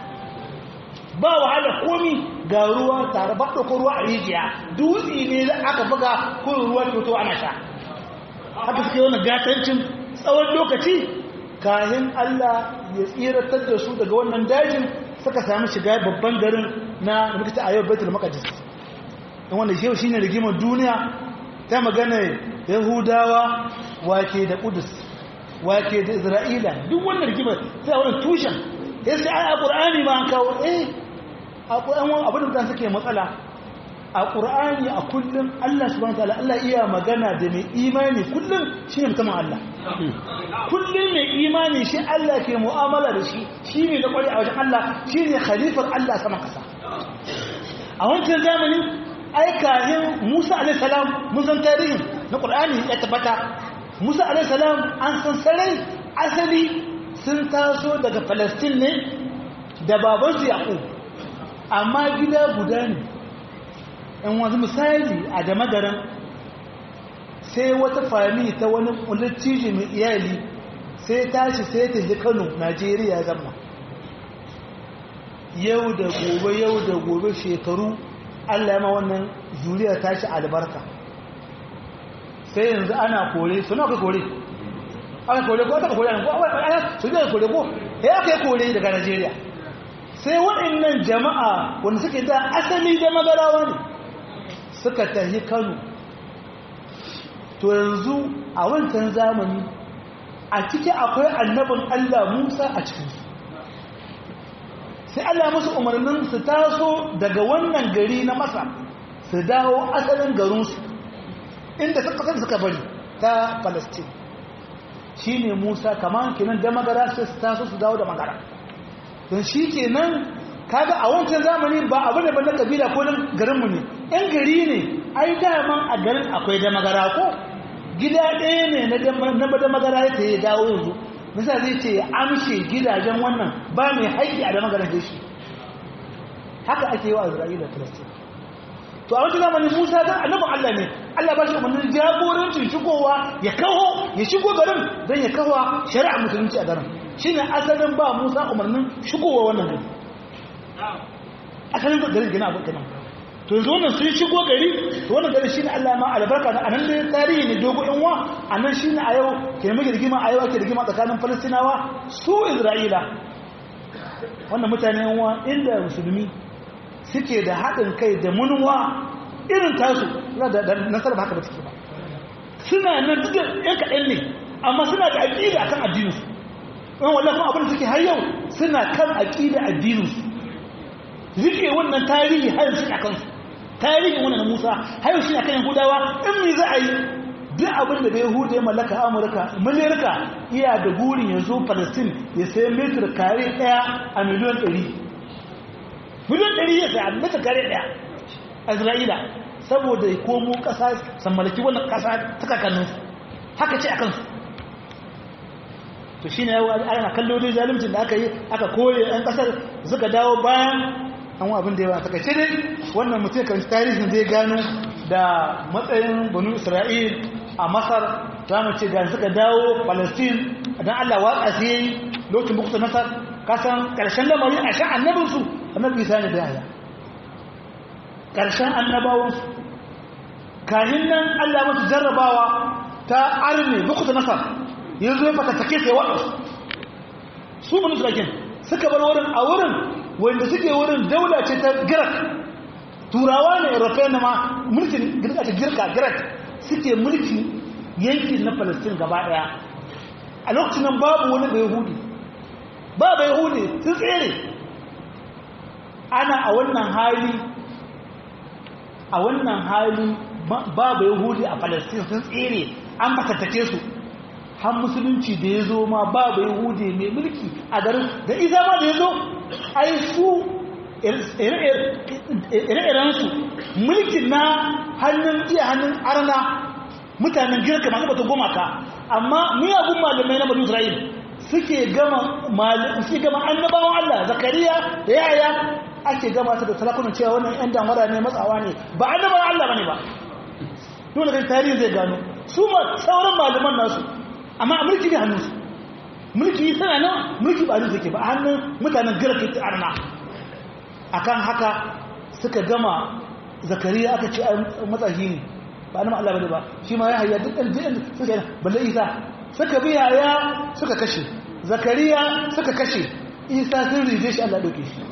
ba wahala komi ga ruwa tare ba ɗauko ruwa a rijiya dutse ne da aka buga ko ruwa toto ana sha haka suke wani gatancin tsawon lokaci kayan Allah ya tsiratar da su daga wannan dajin suka sami shiga babban garin na rikita a yau baitul maqdis wanda shi shine rigimar duniya ta magana yahudawa wake da kudus wake da isra'ila duk wannan rigimar sai wannan tushen ya sai ai a qur'ani ma an kawo eh a qur'ani abin da suke matsala a qur'ani a kullum Allah subhanahu wataala Allah iya magana da mai imani kullum shine mutumin Allah kullum mai imani shi Allah ke mu'amala da shi shine da kwari a wajen Allah shine khalifar Allah sama kasa a wancan zamanin aikahin Musa alaihissalam mun san tarihin na Qur'ani ya tabbata Musa alaihissalam an san sarai asali sun taso daga Palestine ne da babansu Yaqub amma gida guda ne in wanzu misali a da magaran sai wata fami ta wani lattijo mai iyali sai tashi sai ta ji Kano Najeriya zama yau da gobe yau da gobe shekaru Allah ya ma wannan zuriya ta shi albarka sai yanzu ana kore suna ka kore aka kore ko aka kore an ko su ne kore ko ya aka yi kore daga Najeriya sai waɗannan jama'a wanda suke da asali da magarawa ne suka tafi Kano to yanzu a wancan zamani a ciki akwai annabin Allah Musa a cikinsu sai Allah musu umarnin su taso daga wannan gari na masa su dawo asalin garinsu inda suka suka bari ta palestine shi ne musa kamar kenan da magara sai su taso su dawo da magara don shi kenan kaga a wancan zamani ba abu da ban na kabila ko nan garinmu ne yan gari ne ai daman a garin akwai da magara ko gida ɗaya ne na da magara ya ta yi dawo yanzu nisa zai ce ya amshe gidajen wannan ba mai haƙƙi a da magana da shi haka ake yi wa isra'ila filistin to a wata zamanin musa don annabin allah ne allah ba shi umarnin jagorancin shigowa ya kawo ya shigo garin don ya kawo shari'a musulunci a garin shi ne asalin ba musa umarnin shigowa wannan gari asalin garin gina abu kanan to yanzu wannan sun shigo gari to wannan gari shine Allah ma albarka a nan da tarihi ne dogo yan wa a nan shine a yau ke mai rigima a yau ake rigima tsakanin Falastinawa su Isra'ila wannan mutane yan wa inda musulmi suke da haɗin kai da munwa irin tasu na da nasarar haka ba take ba suna nan duk yan kaɗan ne amma suna da aƙida akan addininsu wani wallahi kuma abin da suke har yau suna kan aƙida addininsu rike wannan tarihi har shi a kansu tarihin wannan na Musa har shi akan Yahudawa in me za a yi duk abin da bai Yahuda ya mallaka Amurka Amerika iya da gurin yanzu Palestine ya sai metar kare daya a miliyan 100 miliyan 100 ya sai metar kare daya Isra'ila saboda ya komo kasa san mallaki wannan kasa ta kakannin haka ce akan su to shine ana kallo dai zaluncin da aka yi aka koye ɗan kasar suka dawo bayan an wa abin da yawa takaice dai wannan mutum kan tarihin zai gano da matsayin banu isra'il a masar za mu ce ga suka dawo palestine don allah watsa su yi lokacin bukuta nasar kasan karshen lamarin a shan annabinsu annabi isa ne da yaya karshen annabawansu kahin nan allah masu jarrabawa ta arne bukuta nasar yanzu ya fatattake sai waɗansu su banu isra'il suka bar wurin a wurin wanda suke wurin daula ce ta girak turawa ne european na ma mulkin girka ta girka girak suke mulki yankin na palestine gaba daya a lokacin nan babu wani bai hudi ba bai hudi sun tsere ana a wannan hali a wannan hali ba bai hudi a palestine sun tsere an fatattake su har musulunci da ya zo ma ba bai hude mai mulki a garin da isa ma da ya zo ai su ire-irensu mulkin na hannun iya hannun arna mutanen girka masu bata goma ka amma miyagun malamai na badu isra'il suke gama suke gama annabawan allah zakariya da yaya ake gama ta da salakunan cewa wannan yan damara ne matsawa ne ba annabawan allah ba ne ba dole da tarihi zai gano su ma sauran malaman nasu amma a mulki ne hannunsu mulki tana nan mulki ba nufi ke ba a hannun mutanen girka ta arna a kan haka suka gama zakariya aka ce matsashi ne ba na Allah bane ba shi ma ya hayya duk ɗan jiɗin suka yi balle isa suka bi yaya suka kashe zakariya suka kashe isa sun rije shi Allah ɗauke shi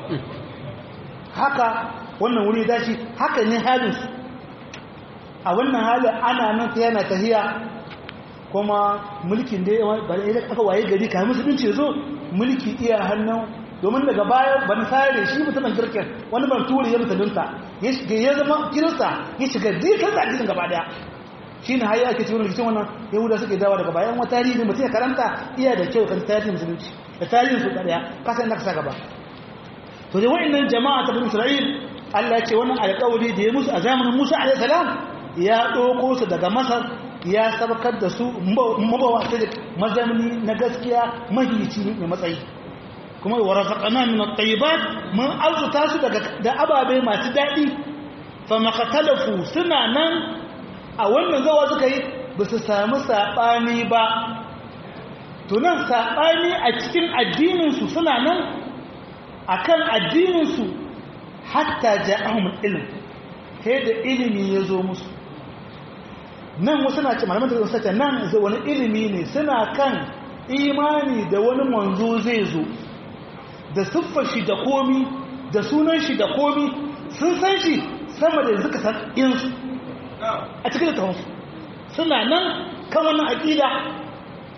haka wannan wuri dashi haka ne halinsu a wannan halin ana nan ta yana tahiya kuma mulkin da ba da aka waye gari kamar musulunci zo mulki iya hannun domin daga baya ban sare shi mutumin girkin wani ban turi ya musulunta ya shiga ya zama kirista ya shiga dukkan addinin gaba daya shine har ake cikin rikicin wannan yahuda suke dawo daga bayan wata tarihi mutum ya karanta iya da kyau kan tarihin musulunci da tarihin su daya kasan da ka gaba to da wa'annan jama'a ta bin isra'il Allah ya ce wannan alƙawari da ya musu a zamanin Musa alaihi salam ya ɗauko su daga Masar ya sabakar da su mabawa ta da mazamni na gaskiya mahici mai matsayi kuma wa razaqana min at-tayyibat mun arzuta su daga da ababe masu dadi fa maqtalafu suna nan a wannan zawa suka yi ba su samu sabani ba to nan sabani a cikin addinin su suna nan akan addinin su hatta ja'ahum ilm sai da ilimi ya zo musu nan wasu na ce malaman da sace nan zai wani ilimi ne suna kan imani da wani manzo zai zo da siffar shi da komi da sunan shi da komi sun san shi sama da yanzu ka san insu a cikin littafinsu suna nan kan wannan aƙida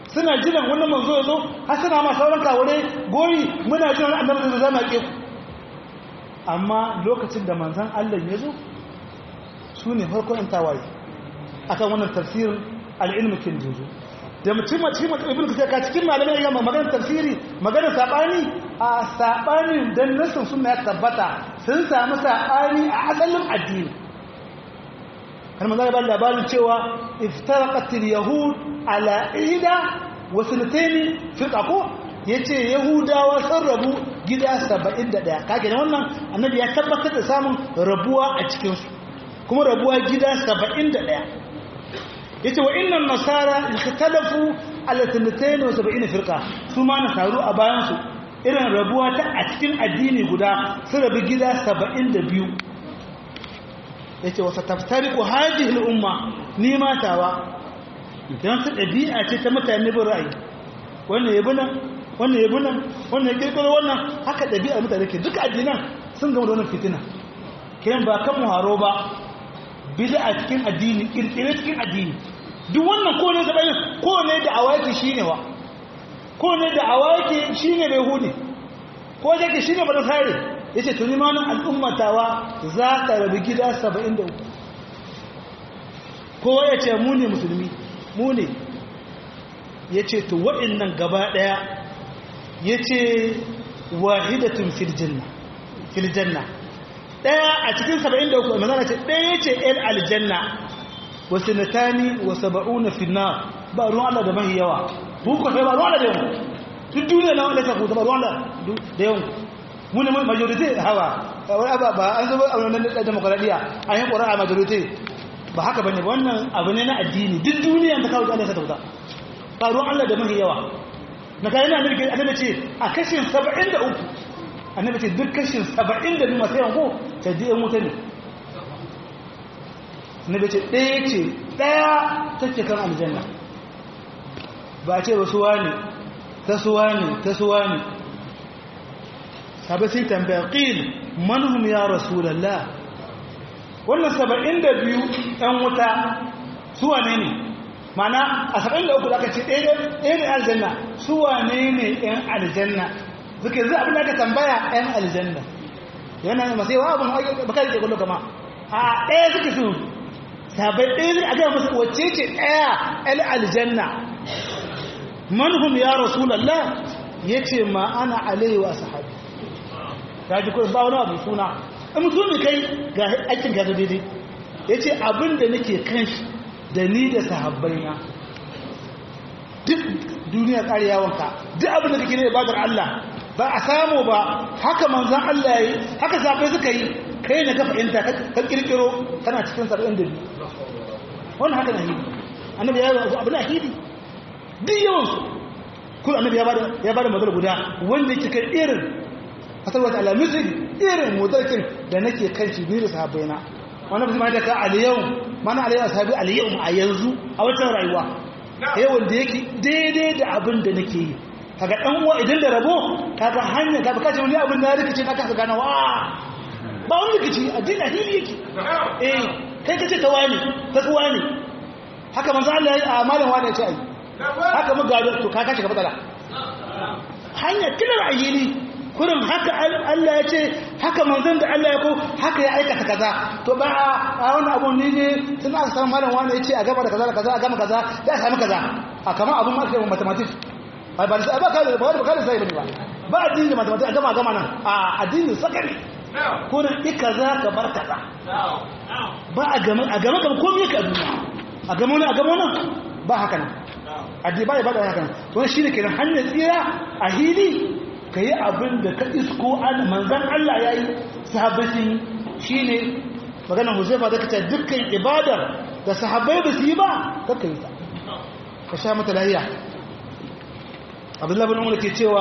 suna jiran wannan manzo ya zo har suna ma sauran kawure gori muna jiran annabi da zama ke ku amma lokacin da manzon Allah ya zo su ne farkon yan tawaye akan wannan tafsirin al-ilm kin juzu da mutum a cikin ibn kasir ka cikin malamai ya magana tafsiri magana sabani a sabanin dan nasin sunna ya tabbata sun samu sabani a asalin addini kan manzo ba labarin cewa iftaraqat al-yahud ala ida wa sanatayn firqa ko yace yahudawa sun rabu gida 71 kage ne wannan annabi ya tabbatar da samun rabuwa a cikin su kuma rabuwa gida 71 yace wa innan nasara ikhtalafu ala 72 firqa su ma nasaru a bayan su irin rabuwa ta a cikin addini guda su rabu gida 72 yace wa sataftariqu hadhihi al-umma ni matawa dan su dabi'a ce ta mutane bin ra'ayi wannan yabi nan wannan yabi nan wannan ya kirkiro wannan haka dabi'a mutane ke duka addinan sun gama da wannan fitina kiran ba kan muharo ba bid'a cikin addini kirkire cikin addini duk wannan ko ne da ko ne da awaki shine wa ko ne da awaki shine bai hudi ko da ke shine bada sare yace to ni ma nan al'ummatawa za ta rabu gida 73 ko yace mu ne musulmi mu ne yace to waɗannan gaba daya yace wahidatun fil janna fil janna daya a cikin 73 manzana ce daya ce el aljanna wa sanatani wa sab'una fi nar ba ruwan Allah da mahi yawa ku ko sai ba ruwan Allah da yawa duk duniya na wanda ta ku ba ruwan Allah da yawa mu ne majority hawa wai aba ba an zo a wannan da demokradiya an yi qur'a majority ba haka bane wannan abu ne na addini duk duniya ta kawo Allah ta tauta ba ruwan Allah da mahi yawa na kai na annabi annabi ce a kashin 73 annabi ce duk kashin 72 masu yawan ko ta je wuta ne annabi ce ɗaya ce ɗaya take kan aljanna ba ce ba suwa ne ta suwa ne ta suwa ne sabai sai tambaya ƙil manhum ya rasulallah wannan 72 ɗan wuta suwa ne ne mana a saba'in da uku da aka ce ɗaya ne aljanna su wane ne ‘yan aljanna suke zai abin da aka tambaya ‘yan aljanna yana masu yawa abin baka da ke kwallo kama a ɗaya suke su sabai ɗaya zai aga masu wacce ce ɗaya ‘yan aljanna manhum ya rasulallah ya ce ma ana alayhi wa sahabi ta ji kawai ba wani abu suna in mutum ne kai ga aikin gaza daidai ya ce abin da nake kan shi da ni da sahabbaina duk duniya tsari yawonka duk abin da kake ne ibadar Allah ba a samu ba haka manzan Allah yi haka sabai suka yi kai na ka fahimta ka kirkiro kana cikin saba'in da biyu wannan haka na hidi annabi ya yi abu na hidi duk yawansu kuma annabi ya bada mazal guda wanda yake kai irin fasar wata alamisir irin motarkin da nake kan shi biyu da sahabbaina wannan bisa ma da ka aliyau mana alayhi ashabi aliyau a yanzu a watan rayuwa yawan da yake daidai da abin da nake yi kaga dan uwa idan da rabo kaga hanya kaga kace wani abin da rikice ka kasa gana wa ba wani rikici addini addini yake eh kai kace ta wani ta kuwa ne haka manzo Allah ya yi amalan wani ya ce ai haka mu gado to ka kace ka matsala hanya kilar ayyini kurin haka Allah ya ce haka manzon da Allah ya ko haka ya aikata kaza to ba a wani abu ne ne sun aka samu malam wani ya ce a gaba da kaza da kaza a gama kaza ya samu kaza a kama abun ma kai mathematics ba ba sai ba ka ba ba ka sai ba ba addini da mathematics a gama gama nan a addini sakari kurin i kaza ka bar kaza ba a gama a gama gama komai ka duniya a gama wani a gama wani ba haka nan addini ba ya ba da haka nan to shi ne kenan hanyar tsira a hili ka yi abin da ka isko manzan Allah ya yi sahabbatin shi ne maganar huzaifa da kace dukkan ibadar da sahabbai ba su yi ba kakka yi ta ka sha mata lahiya abdullahi bin umar ke cewa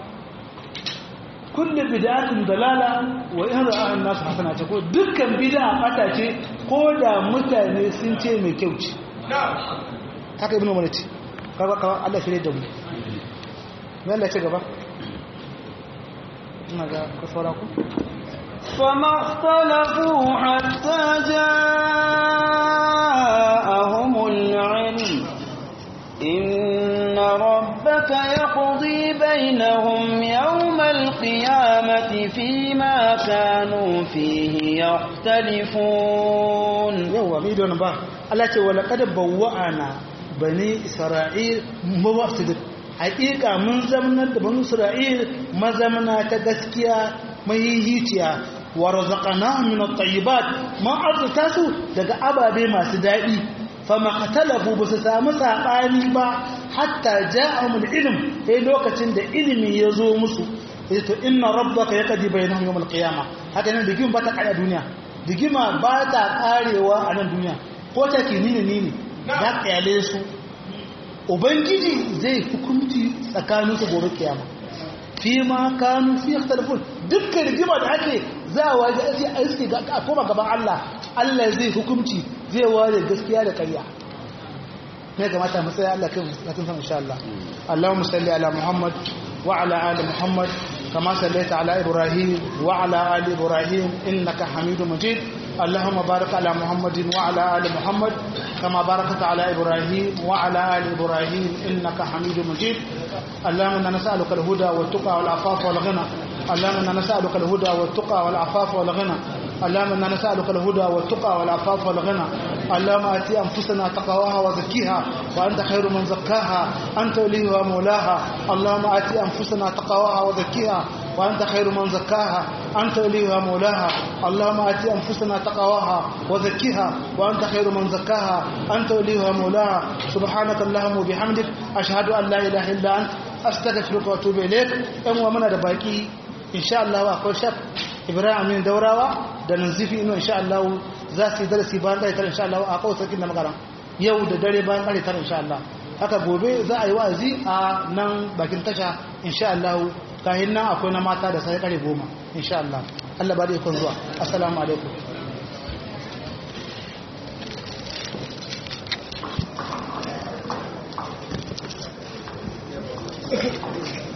kullum bid'atun dalala wa in ra'a an-nas hasana ce ko dukkan bid'a bata ce ko da mutane sun ce mai kyau ce haka ibnu umar ce kaga Allah shirye da mu me Allah ce gaba فما اختلفوا حتى جاءهم العلم إن ربك يقضي بينهم يوم القيامة فيما كانوا فيه يختلفون yawa mai don ba Allah ce wala kada bawwa'ana bani isra'il mawafsid haƙiƙa mun zamanar da bani isra'il mazamana ta gaskiya mahihiciya wa razaqnahum min at-tayyibat ma arzuta su daga ababe masu daɗi fama qatalahu ba su samu saɓani ba hatta ja'ahum al-ilm sai lokacin da ilimi ya zo musu to inna rabbaka yaqdi bainahum yawm al-qiyamah haka nan digima ba ta kare duniya digima ba ta karewa a nan duniya ko ta ke nini nini za kyale su ubangiji zai hukunci tsakanin su gobe kiyama fi ma kanu fi ikhtalafun dukkan rigima da ake za a waje a iske a koma gaban Allah Allah zai hukunci zai ware gaskiya da ƙarya ne ga mata mu tsaya Allah kan lakin san insha Allah Allahumma salli ala Muhammad wa ala ali Muhammad kama sallaita ala Ibrahim wa ala ali Ibrahim innaka Hamidum Majid اللهم بارك على محمد وعلى ال محمد كما باركت على ابراهيم وعلى ال ابراهيم انك حميد مجيد اللهم انا نسالك الهدى والتقى والعفاف والغنى اللهم انا نسالك الهدى والتقى والعفاف والغنى اللهم انا نسالك الهدى والتقى والعفاف والغنى اللهم اتي انفسنا تقواها وزكيها وانت خير من زكاها انت وليها ومولاها اللهم اتي انفسنا تقواها وزكيها وأنت خير من زكاها أنت وليها مولاها اللهم آتي أنفسنا تقواها وزكيها وأنت خير من زكاها أنت وليها مولاها سبحانك اللهم وبحمدك أشهد أن لا إله إلا أنت أستغفرك وأتوب إليك أم ومن دباكي إن شاء الله أقول شك إبراهيم من دوراوا da nanzifi ino insha Allah za su yi darasi bayan ɗaya tara insha Allah a kawo sarkin da magana yau da dare bayan ɗaya tara insha Allah haka gobe za a yi wa'azi a nan bakin tasha insha Allah kahin nan akwai na mata da sai kare goma insha Allah Allah ba da ikon zuwa assalamu alaikum Thank you.